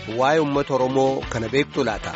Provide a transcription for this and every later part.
waa'ee uummata Oromoo kana beektu laata.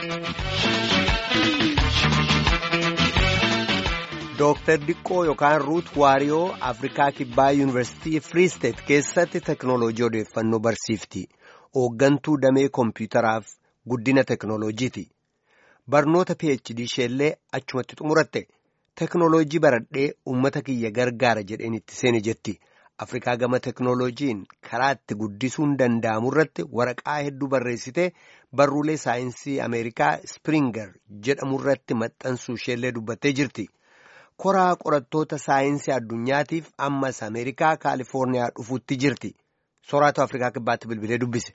Dooktar Diqqoo yookaan Ruut Waariyoo Afrikaa Kibbaa Yuunivarsiitii Free State keessatti teknooloojii odeeffannoo barsiifti. Hooggantuu damee koompiyutaraaf guddina teknooloojiiti. Barnoota PhD isheellee achumatti xumuratte. Teknooloojii baradhee uummata kiyya gargaara jedheen itti seene jetti. Afrikaa gama teknooloojiin karaa itti guddisuun danda'amu irratti waraqaa hedduu barreessitee barruulee saayinsii Ameerikaa Spiringer jedhamu irratti maxxansuu isheellee dubbattee jirti. Koraa qorattoota saayinsii addunyaatiif ammas Ameerikaa Kaalifoorniyaa dhufuutti jirti. Soraatu Afrikaa kibbaatti bilbilee dubbise.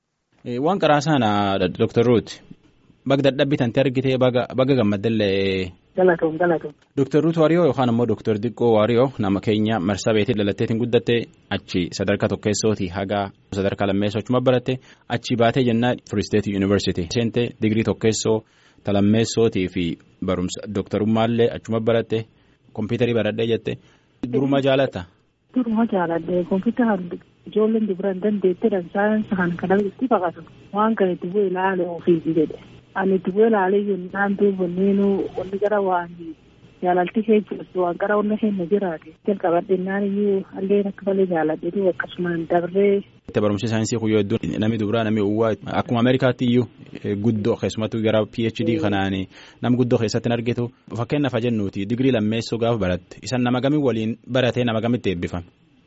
Waan qaraa sana Dr. Ruut baga dadhabbitanti argitee baga gammaddallee. Galatoom galatoom. Dr. Ruut Waariyoo yookaan immoo Dr. Diqqoo Waariyoo nama keenya marsaa beetii dhalatteetiin guddatte achi sadarkaa tokkeessooti hagaa sadarkaa lammeessoo achuma baratte achi baatee jennaa Free State University seente digirii tokkeessoo talammeessootii fi barumsa dooktarummaallee achuma baratte kompiitarii baradhee jette duruma jaalatta. Duruma jaaladhe kompiitara ijoolleen dubaran dandeetteedhaan saayinsii kan kana itti fakkaatu waan kana itti bu'ee ilaale ofiiti jedhe. Ani itti bu'ee ilaalee yennaan duubanneen wanni gara waan jaalalti kee jirtu waan qara wanna kenna jiraate jalqabadhennaan iyyuu halleen akka malee jaaladheetu akkasumaan dabree. Itti barumsi saayinsii kun yoo hedduun namni dubaraa namni uwwaa akkuma Ameerikaatti iyyuu guddoo keessumattuu gara PhD kanaan nam guddoo keessatti hin argitu fakkeenyaaf jennuuti digirii lammeessoo gaafa baratte isan nama gamii waliin baratee nama gamitti eebbifame.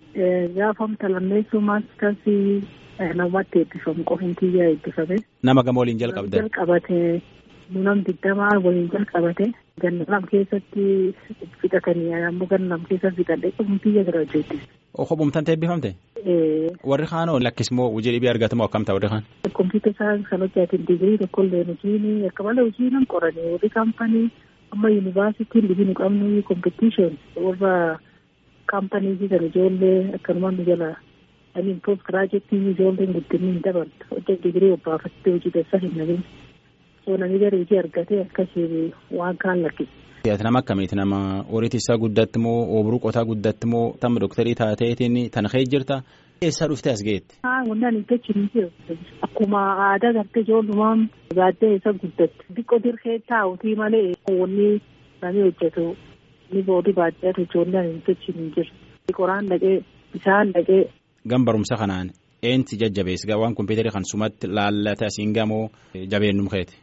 Gaafamta lammeessoo maastarsii namatti eebbifamu qofin kiyyaa eebbifame. Nama gama waliin jalqabde. Jalqabate nam digdamaa waliin jalqabate ganna lam keessatti fixatanii ammoo ganna lam keessa fixadhe qofin kiyya gara hojjette. Kophumtante eebbifamte? Warri kaanoo lakkismoo hojii dhibii argatamoo akkam ta'a warri kaan? Kompiitara saayinsii kan hojjetan digirii tokkollee hojiin akka malee hojii nan qoranii warri kaampanii amma yuunivaarsiitiin dhibii nu qabnu kompitishin warra kaampanii kan ijoollee akkanumaan nu jala amiin poost giraajetii ijoolleen guddinni hin dabaltu hojii digirii obbaafattee hojii dessa hin nabin soo namni gara hojii argatee akkasii waan kaan lakkisa. Nama akkamiiti nama horiitti isaa guddatti moo obruu qotaa guddatti moo tamma dooktarii taateetiin tan ka'ee jirta eessaa dhuftee as geette. Wanti ani jechuun ni jiru akkuma aadaa gartee ijoollumaan gaaddee isa guddatti xiqqoo dirqee taa'utii malee wanni namni hojjetu ni boodii baadiyyaatu ijoollee ani jechuun ni jiru. Qoraan dhaqee bishaan dhaqee. Gam barumsa kanaan eensi jajjabeessa waan kompiitarii kan sumatti laallate asiin gamoo jabeennum keeti.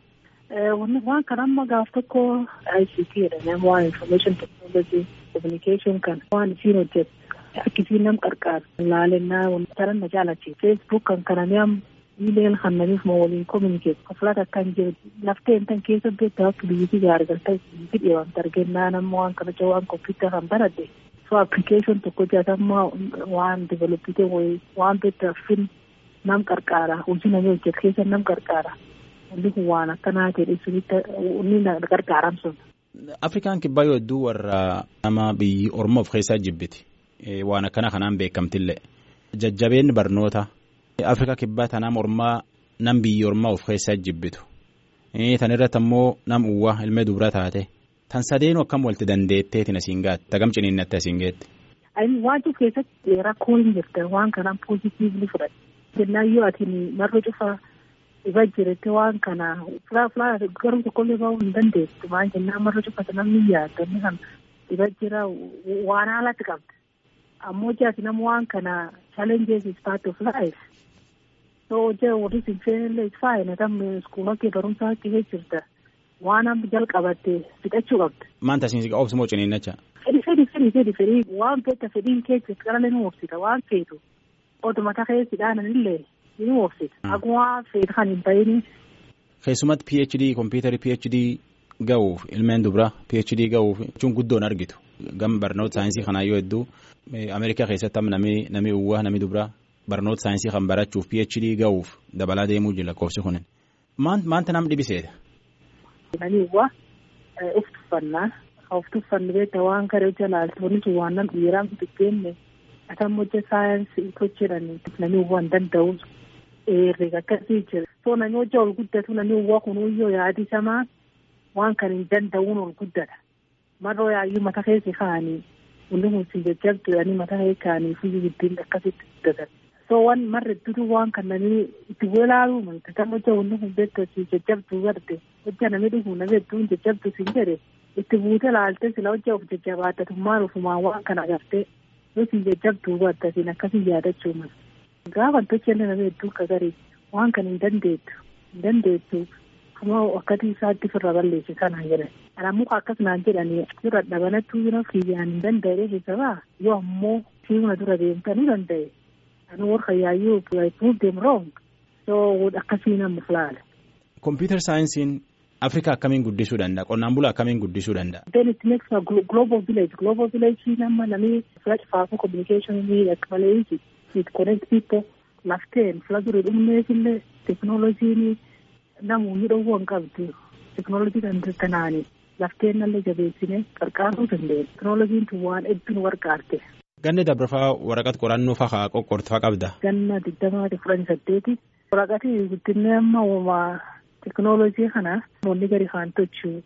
waan kan amma gaaf tokko ICT jedhame waan information technology communication kan waan isiin hojjetu akkisiin nam qarqaaru laalennaa taran na jaalachi facebook kan kananii am email kan namiif ma waliin communicate koflaat akkan jiru lafteen tan keessa beektu akka biyyatti gaargalta biyyatti dheewamta argennaa nama waan kana jaa waan computer kan baradhe so application tokko jaatamma waan developite waan beektu fin nam qarqaara hojii namni hojjetu keessa nam qarqaara. Wanti kun waan akkanaa ta'e sunitti inni na gargaaramsun. Afrikaan kibbaa yoo hedduu warra nama biyyi Oromoo of keessaa jibbiti. Waan akkana kanaan beekamtillee. Jajjabeenni barnoota. Afrikaa kibbaa tanaa mormaa nam biyyi Oromoo of keessaa jibbitu. Tan irratti ammoo nam uwwaa ilmee dubra taate. Tan sadeenu akkam walitti dandeetteetiin asiin gaatti. Tagam ciniinnatti asiin geetti. Waan jiru keessatti rakkoo hin jirte waan kanaan poozitiivli fudhate. Jennaan yoo ati marga cufaa. Ifa jirte waan kana filaa filaa garuu tokkollee bahu hin dandeessu maal jennaan marga cufate namni yaadda inni kan ifa jira waan haalatti qabda ammoo jaati nama waan kana challenges is part of life so hojii warri sinfeenillee is fine tam iskuula kee barumsaa kee jirta waan amma jalqabatte fixachuu qabda. Maanta asiin obsi moo ciniinnacha? Fedhi fedhi fedhi fedhi fedhi waan beekta fedhiin kee jirtu qaraalee nu obsita waan feetu oduma takee sidhaananillee. Ni oofsita. Akkuma feetu kan hin ta'in. Keessumatti PhD kompiitarii PhD ga'uuf ilmeen dubraa PhD ga'uuf jechuun guddoon argitu. Gam barnoota saayinsii kanaa yoo hedduu Ameerikaa keessatti amma namni namni uwwaa namni dubraa barnoota saayinsii kan barachuuf PhD ga'uuf dabalaa deemuu jira lakkoofsi kunin. Maanta nam dhibiseedha. Namni uwwaa of tuffannaa of tuffannu beektaa waan garee jalaaltu wanni sun waan nam dhiiraa bibbeenне atam hojii saayinsii hojjetanii namni uwwaa hin danda'u. Herreega akkasii jira. So namni hojii ol guddatu namni uwwaa kunuyyoo yaadisamaa waan kan hin danda'uun ol guddata. Marroo yaayyuu mata keessa kaa'anii wanti kun si jajjabdu jedhanii mata keessa kaa'anii fuyyuu giddiin akkasitti guddatan. So waan marra iddoo waan kannanii itti walaaluu malte kan hojja wanni kun beektu si jajjabduu garte hojja namni dhufu namni hedduun jajjabdu siin jedhe itti buute laalte sila hojja of jajjabaattatummaan ofumaan waan kana garte yoo siin jajjabduu garte siin akkasii yaadachuu mala. Gaafa tolchenne namni hedduun kagarii waan kana hin dandeettu hin dandeettu kuma akkati isaatti firra balleessi kanaan jedhan. Kana muka akkas naan jedhanii dura dhabanattuu jira kiyyaan hin danda'e keessaa yoo ammoo siima dura deemtanii danda'e. Ani warra yaayyuu I proved them wrong. So akkasii nama filaala. Computer saayinsiin Afrikaa akkamiin guddisuu danda'a? Qonnaan bulaa akkamiin guddisuu danda'a? Then it makes a global village. Global village nama namni flash faafu communication ni akka malee it connect people lafteen fila duri dhumneefillee teknooloojiin namoonni dhowwuu hin qabdu. Teknooloojii kan tanaani lafteen nallee jabeessine qarqaaruu dandeenya. Teknooloojiin tun waan hedduu nu gargaarte. Ganni dabarfaa waraqaa qorannoo fa'aa qoqqoortu qabda. Ganna digdamaati fudhanii saddeeti. Waraqaatii guddinni amma uumaa teknooloojii kana wanni gadi kaan tochuu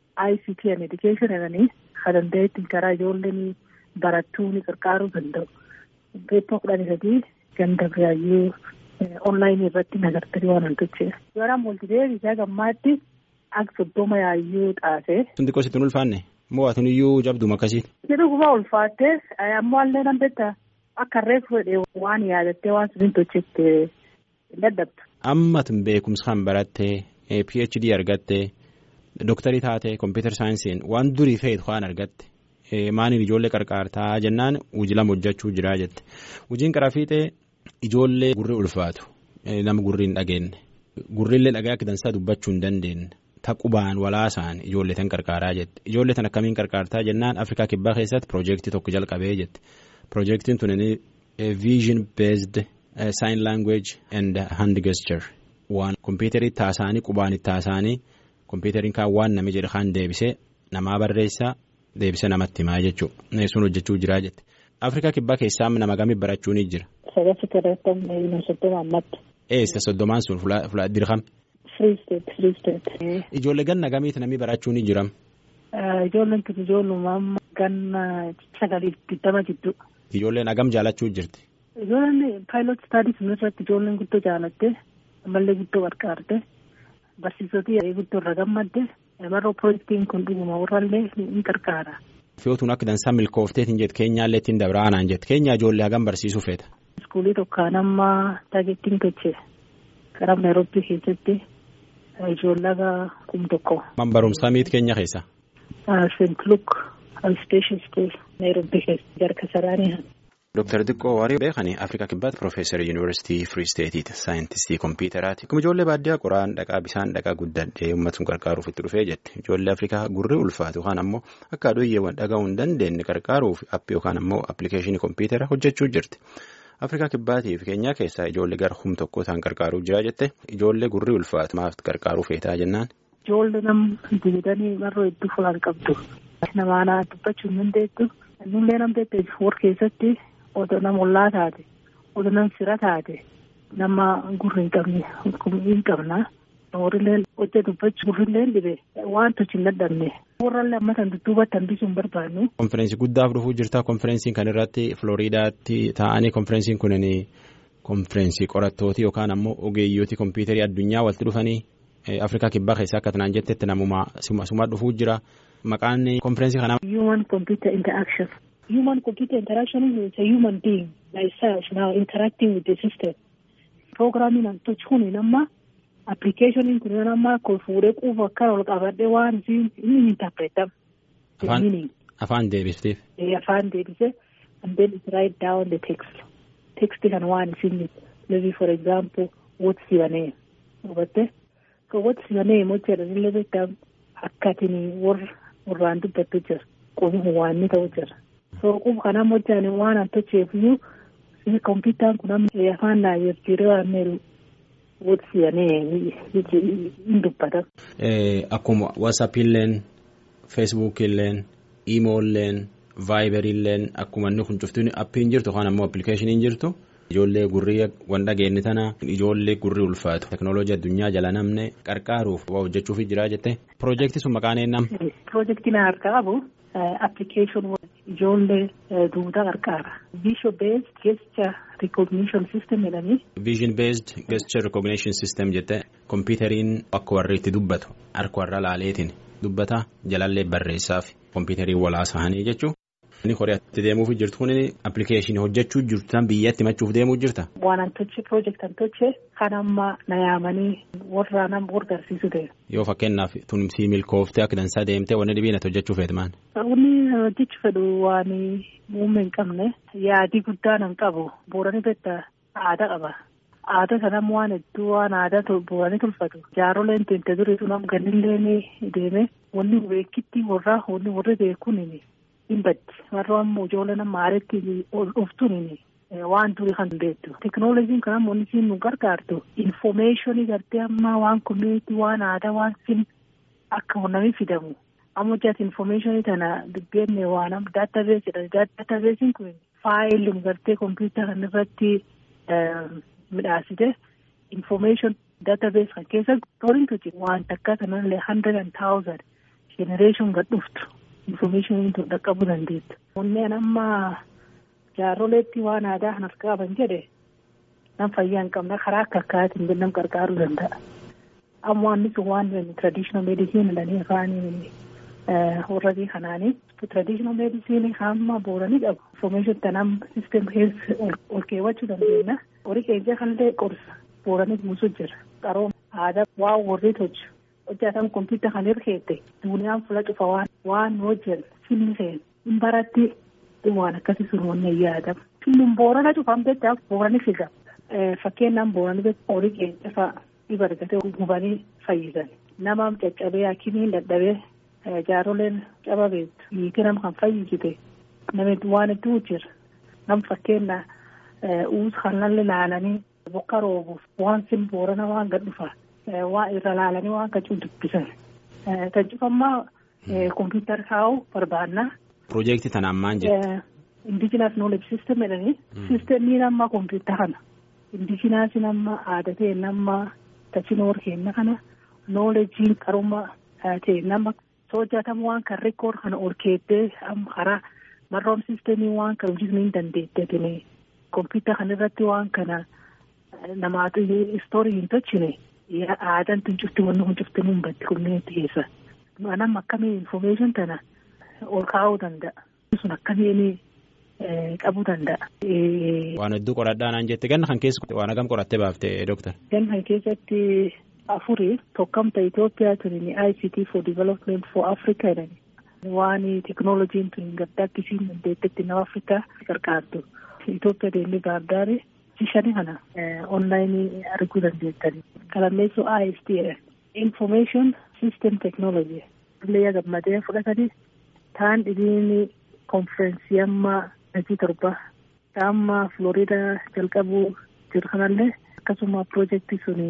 ICT and education jedhanii kan danda'etti karaa ijoolleen barattuu ni qarqaaruu danda'u. Beektaa kudhanii sadii ganda biraayyuu onlaayinii irratti nagartanii waan hin tochee. Yoo multideebii isaa gammaatti akka soddoma yaayyuu xaasee. Sunti qositti hin ulfaanne moo ati iyyuu jabduma akkasii. Jedhu kuma ulfaattee ammoo allee nan beektaa akka reefu fedhee waan yaadattee waan sun hin tochetti hin dadhabdu. Amma tun beekumsa kan barattee PhD argattee dooktarii taatee kompiitar saayinsiin waan durii feetu waan argatte maaniin ijoollee qarqaartaa jennaan hojii lama hojjechuu jira jette hojiin qaraa fiixee ijoollee gurri ulfaatu nama gurri hin dhageenye gurrillee dhagaa akka dansaa dubbachuu hin dandeenye taqubaan walaasaan ijoollee tan qarqaaraa jette ijoollee tan akkamiin qarqaartaa jennaan afrikaa kibbaa keessatti piroojeektii tokko jalqabee jette piroojeektiin tun viizhin beezd sign language and hand gesture waan kompiitarii taasaanii qubaan itti taasaanii kompiitariin kaan waan nami jedhe kaan deebisee namaa barreessaa deebisee namatti himaa jechuudha sun hojjechuu jiraa jette afrikaa kibbaa keessaa nama gamii barachuu ni jira. Sagatti kadhatame soddoma ammatti. Eessa soddomaan sun fuula dirqama. Free state free state. Ijoollee ganna gamiiti namni barachuu ni jiram. Ijoolleen kun ijoolluma amma ganna sagaliif digdama jidduu. Ijoolleen hagam jaalachuu jirti. Ijoolleen paayilot staadii sun irratti ijoolleen guddoo jaalatte ammallee guddoo gargaarte barsiisotii guddoo irra gammadde maroo piroojeektiin kun dhuguma warrallee ni gargaara. Fiyootuun akka dansaa milkoofteetiin jette keenyaallee ittiin dabraanaan jette keenya ijoollee hagam barsiisuu feeta. Iskuulii tokkaan amma taageettiin tochee karaa Naayiroobii keessatti ijoollee kum tokko. Man barumsaa miiti keenya keessa. Seent Luuk Alsteeshin Skuul Naayiroobii keessa jarka saraanii. Dooktar Diqqoo Waarii beekanii Afrikaa Kibbaatti Piroofeesar Yuunivarsiitii Firii Steetiiti. Saayintistii Kompiitaraati. Akkuma ijoollee baadiyyaa qoraan dhaqaa bishaan dhaqaa guddadhee uummata gargaaruuf itti dhufee jette. Ijoollee Afrikaa gurri ulfaatu yookaan ammoo akka aduuyyeewwan dhaga'uu hin dandeenye gargaaruuf appii yookaan ammoo appilikeeshinii kompiitara hojjechuu jirti. Afrikaa Kibbaatii fi Keenyaa keessaa ijoollee gara hum tokko isaan gargaaruu jira jette. Ijoollee gurri ulfaatu maaf gargaaruu feetaa jennaan. Ijoollee nam dibatanii marroo hedduu fulaan qabdu. Namaanaa dubbachuu hin dandeettu. Nullee nam beekte warra keessatti Oto nama ollaa taate oto nama sira taate nama gurri hin qabne hin qabna warrillee hojja dubbachuu gurrillee dhibe waan tochi hin dadhabne warrallee ammatan dudduubatti hambisuu hin barbaannu. Konfereensii guddaaf dhufuu jirta konfereensiin kan irratti Filooriidaatti taa'anii konfereensiin kunin konfereensii qorattooti yookaan ammoo ogeeyyooti kompiitarii addunyaa walitti dhufanii Afrikaa kibbaa keessaa akka tanaan jettetti namuma suma dhufuu jira maqaan konfereensii kanaa. Human Computer Interaction. Human computer interaction is a human being myself now interacting with the system. Programming and touch kun nama application kun nama ko fuudhee quufa akka ol qabadhee waan isin inni interpretam. Afaan afaan deebifteef. Afaan deebise and then it write down the text. Text kan waan isin maybe for example what's your name. Hubatte? So what's your name hojjedha illee beektaa akkatiin warraan dubbattu jira. Qubuma waan ni ta'u jira. Sooquuf kana hojjaan waan an tocheefiyyuu kompiitaan kun amma afaan naa jijjiiree waan meeru wotisiyanee hin dubbata. Akkuma watsaappilleen feesbuukilleen iimoolleen vaayiberiilleen akkuma inni kun cuftuun appiin jirtu yookaan ammoo appilikeeshiniin jirtu ijoollee gurrii waan dhageenye tana ijoollee gurrii ulfaatu teknooloojii addunyaa jala namne qarqaaruuf waa hojjechuuf jira jette piroojeektii sun maqaan eenyam. Piroojeektiin harkaa qabu. application ijoollee duudaa qarqaara. Visual based gesture recognition system jedhanii. vision based gesture recognition system jette kompiitariin akka warri itti dubbatu harka warra laaleetiin dubbata jalallee barreessaaf kompiitariin walaasahanii jechuun. Inni Kooriyaatti deemuuf jirtu kun appilikeeshinii hojjechuu jirtan biyyatti himachuuf deemuu jirta. Waan an toche project an toche kan amma na yaamanii warra nam gargaarsiisu ta'e. Yoo fakkeenyaaf tumsii milkooftee akka dansaa deemtee wanni dhibiinatti hojjechuu feetu maal? Wanni hojjechuu fedhu waan muummee hin qabne yaadii guddaa nan qabu boorani beektaa aadaa qaba. Aadaa sanam waan hedduu waan aadaa booranii tolfatu. Jaaroleen teente duriitu nam gannillee deeme wanni beekitti warraa wanni warri beekuun hin baddi warra ammoo ijoollee nama aaretti ol dhuftuun waan durii kan beektu teknooloojiin kan ammoo inni siin nu gargaartu infomeeshinii gartee ammaa waan komiitii waan aadaa waan sin akka namni fidamu ammoo jaati infomeeshinii tana dubbeenne waan amma daatabees jedhani daatabeesiin kun faayilii gartee kompiitara kan irratti midhaasite infomeeshin daatabees kan keessa torintu jira waan takka sanallee hundred and thousand generation gad dhuftu. Infomeeshiniin tun dhaqqabuu dandeettu. Kunneen amma jaarroleetti waan aadaa kan harka qaban jedhe nam fayyaa hin qabne karaa akka akkaatiin nam gargaaruu danda'a. Amma waan sun waan traditional medicine jedhanii afaanii warra kanaanii traditional medicine hamma booranii qabu. Infomeeshin tanam system keessa ol keewwachuu dandeenya. Horii keenya kanillee qorsa booranii buusu jira. Qarooma aadaa waan warri tolchu. hojjetan kompiitara kan hirkeette duuniyaan fuula cufa waan waan hojjan filmi seen hin baratti waan akkasii sun wanne yaadama. Filmin boorana cufan beektaa boorani figa. Fakkeenyaan boorani beektaa horii keenya fa'a dhiba argatee gubanii fayyisan. Nama caccabee hakimiin dadhabee jaaroleen caba beektu hiiki nama kan fayyisite namni waan hedduu jira. Nam fakkeenya uus kanallee laalanii bokka roobuuf waan sin boorana waan gad dhufaa. waa irra laalanii waan kachuu dubbisan. Kan cufammaa kompiitara kaa'uu barbaanna. Piroojeektii tanaan maal jettu? Indijiinaas nooleji siistem jedhanii. Siistemii nama kompiitara kana. Indijiinaas nama aadaa ta'e nama tachinoor kenna kana noolejiin qaruma ta'e nama soojatamu waan kan rekoord kana ol keettee karaa marroom siistemii waan kan hojjetu hin dandeettetini. Kompiitara kana irratti waan kana namaatu istoorii hin tolchine. aadaan tun cufti wanni kun cufti nun baddi kunneentti keessa. Anam akkamii infomeeshin tana ol kaa'uu danda'a. Sun akkamiin qabuu danda'a. Waan hedduu qoradhaa naan jette ganna kan keessa waan hagam qorattee baaftee dooktar. Ganna kan keessatti afurii tokkamta Itoophiyaa tuni ICT for development for Africa jedhani. Waan teknooloojiin tun gaddaa akkisiin dandeettetti nama Afrikaa gargaartu. Itoophiyaa deemnee baardaarii. shani kana onlaayinii arguu dandeettani. Kalammeessuu IST information system technology illee gammadee fudhatanii taan dhibiin konferensii amma hojii torba amma Florida jalqabuu jiru kanallee akkasuma piroojeektii sun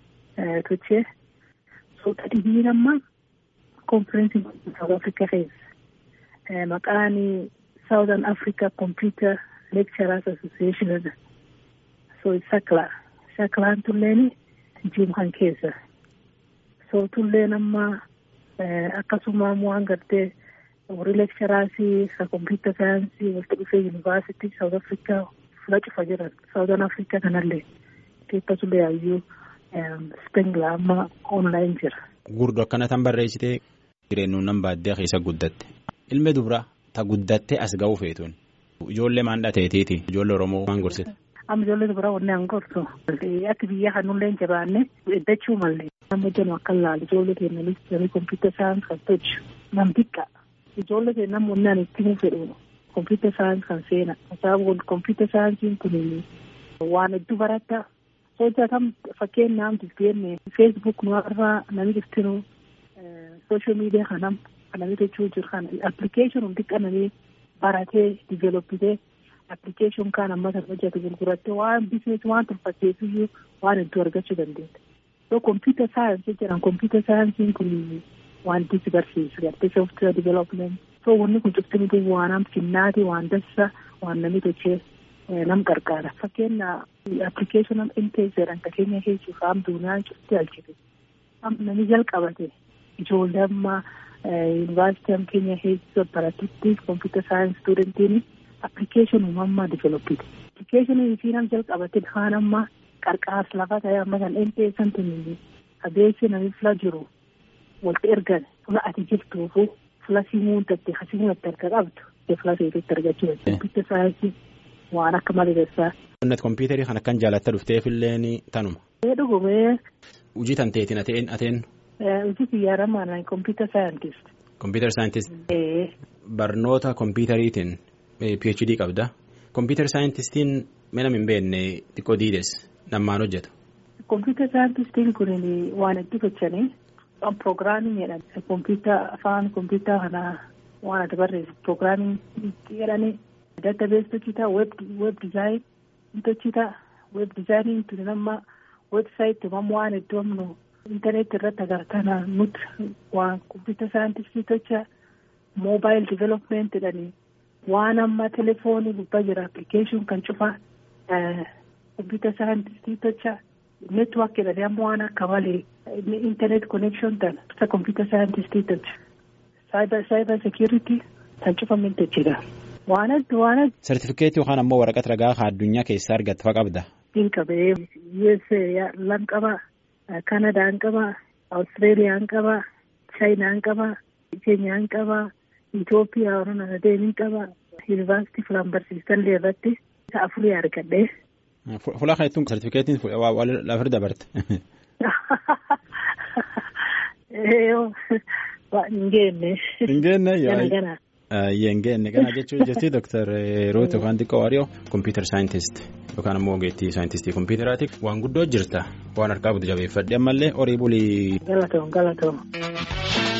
tochee suuta dhibiin amma konferensii South Africa keessa maqaan Southern Africa Computer Lecturers Association so sakla saklaan tulleen jiimkan keessa so tulleen amma akkasuma waan gartee warri lekcharaasii ka kompiitara saayinsii walitti dhufee yuunivaarsitii saawut afrikaa fula cufa jiran saawutan afrikaa kanallee keessatullee hayyuu spengla amma onlaayin jira. Gurdo akkana tan barreessitee jireenyuun nan baaddee keessa guddatte ilmi dubra ta guddattee as ga'uu feetuun ijoollee maan dhateetiiti ijoollee oromoo maan gorsite. amma ijoollee dubaraa wanne an gorsu akka biyya kanullee jabaanne iddachuu malee amma jennu akka laalu ijoollee keenya listii kompiitara saayinsii kan tolchu nam xiqqa ijoollee keenya namni wanne ani itti fedhu kompiitara saayinsii kan seena sababa kompiitara saayinsiin kun waan hedduu baratta hojjetam fakkeenyaaf dubbeen feesbuuk nu irraa namni iftinu sooshaal miidiyaa kanam namni jechuu jiru kana appilikeeshinii xiqqa namni baratee diiveeloppitee. appilikeeshin kaan amma kan hojjetu gurgurattee waan bizinees waan tolfatteefiyyuu waan hedduu argachuu dandeetta. So kompiitara saayinsii jedhan kompiitara saayinsiin kun waan itti barsiisu gartee sooftiweer diivelopment. So wanni kun cufti waan am finnaati waan dassa waan namni tochee nam gargaara. Fakkeenya appilikeeshin intes jedhan ka keenya keessuuf am duuniyaan cufti alchite. Am namni jalqabate ijoollee amma yuunivarsiitii am keenya keessa baratutti kompiitara saayinsii stuudentiin. appilikeeshinii uumammaa diiveloppite Appilikeeshinii fi nam jalqabatin haan amma qarqaas lafa ta'e amma kan dheenteessan tuni adeemsi namni fila jiru walitti ergan fula ati jirtuufu fula simuun tatte hasimuun itti arga qabdu fula seetetti argachuu kompiitara saayinsii waan akka maleessaa. Qonnat kompiitarii kan akkan jaalatta dhufteefilleen tanuma. Ee dhugumee. Hojii tanteetiin ateen ateen. Hojii xiyyaaramaan kompiitara saayintist. Kompiitara saayintist. Barnoota kompiitariitiin PhD qabda. Kompiitara saayintistiin mana hin beekne xiqqoo diides nammaan hojjeta. Kompiitara saayintistiin kun waan itti gochanii piroogiraamii jedhama. Kompiitara afaan kompiitara kanaa waan ati barreessu piroogiraamii jedhanii daatabees hojjetaa weeb dizaayin hojjetaa weeb dizaayiniin tuni nama weebsaayitii mamma waan iddoo amnu intarneetii irratti agartana nuti waan kompiitara saayintistii tocha moobaayil divelopment jedhanii waan amma telefoonii gubbaa jira appilikeeshin kan cufaa kompiitara saayintistii tocha neetwaark jedhanii amma waan akka malee intarneet konekshin tan isa kompiitara saayintistii tocha saayibar seekiritii kan cufamin tochidha. Waan adda waan adda. Sartifikeetii yookaan ammoo waraqaa ragaa addunyaa keessaa argatte fa qabda. Siin qabee USA lan qaba Kanadaan qaba Awustiraaliyaan qaba Chaayinaan qaba Keenyaan qaba Itoophiyaa warreen adeemin qaba Yuunivarsiitii filan barsiisallee irratti isa afurii argadhe. Fulaa kan jettuun sartifikeetiin lafa dabarte. Hin geenne. Hin geenne Gana gana. Yeengeen kana jechuun jirti Dr. Ruut yookaan xiqqoo Waariyoo kompiitar saayintist yookaan ammoo ogeettii saayintistii kompiitaraati waan guddoo jirta waan harkaa butu jabeeffadhe ammallee horii bulii. Galatoom galatoom.